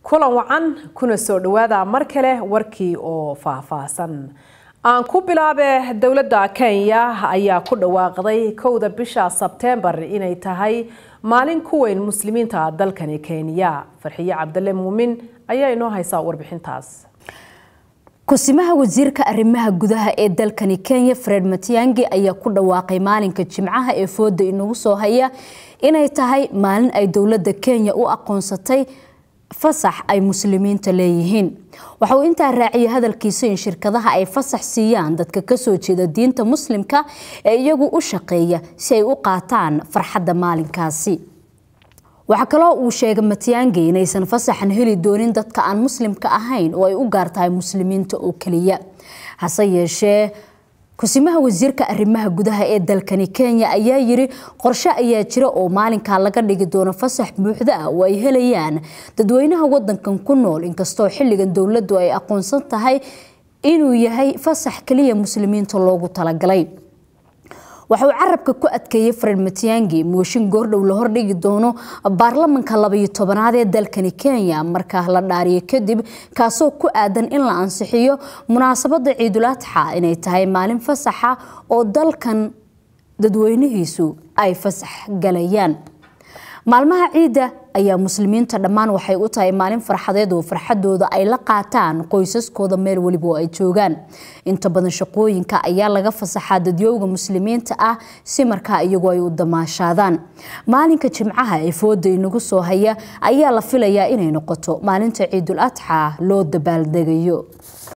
kulan wacan kuna soo dhawaada mar kale warkii oo faahfaahsan aan ku bilaabe dowladda kenya ayaa ku dhawaaqday kowda bisha sebteembar inay tahay maalin ku weyn muslimiinta dalkani kenya farxiye cabdale muumin ayaa inoo haysaa warbixintaas kusimaha wasiirka arrimaha gudaha ee dalkani kenya fred matiangi ayaa ku dhawaaqay maalinka jimcaha ee fooda inagu soo haya inay tahay maalin ay dowladda kenya u aqoonsatay fasax ay muslimiinta leeyihiin waxa uu intaa raaciyay hadalkiisa in shirkadaha ay fasax siiyaan dadka kasoo jeeda diinta muslimka ee iyagu u shaqeeya si ay u qaataan farxadda maalinkaasi waxaa kaloo uu sheegay matiangi inaysan fasaxan heli doonin dadka aan muslimka ahayn oo ay u gaar tahay muslimiinta oo keliya hase yeeshee kusimaha wasiirka arrimaha gudaha ee dalkani kenya ayaa yiri qorshe ayaa jira oo maalinkaa laga dhigi doono fasax buuxda ah oo ay helayaan dadweynaha wadankan ku nool inkastoo xilligan dowladdu ay aqoonsan tahay inuu yahay fasax kaliya muslimiinta loogu talagalay waxa uu carabka ku adkeeyey fred matiangi mooshin goordhow la hordhigi doono baarlamanka labayo tobanaad ee dalkani kenya markaa la dhaariyo kadib kaasoo ku aadan in la ansixiyo munaasabada ciidul adxa inay tahay maalin fasaxa oo dalkan dadweynihiisu ay fasax galayaan maalmaha ciidda ayaa muslimiinta dhammaan waxay u tahay maalin farxadeed oo farxadooda ay la qaataan qoysaskooda meel weliba oo ay joogaan inta badan shaqooyinka ayaa laga fasaxaa dadyowga muslimiinta ah si markaa iyagu ay u damaashaadaan maalinka jimcaha ee fooda inagu soo haya ayaa la filayaa inay noqoto maalinta ciidul adxa loo dabaaldegayo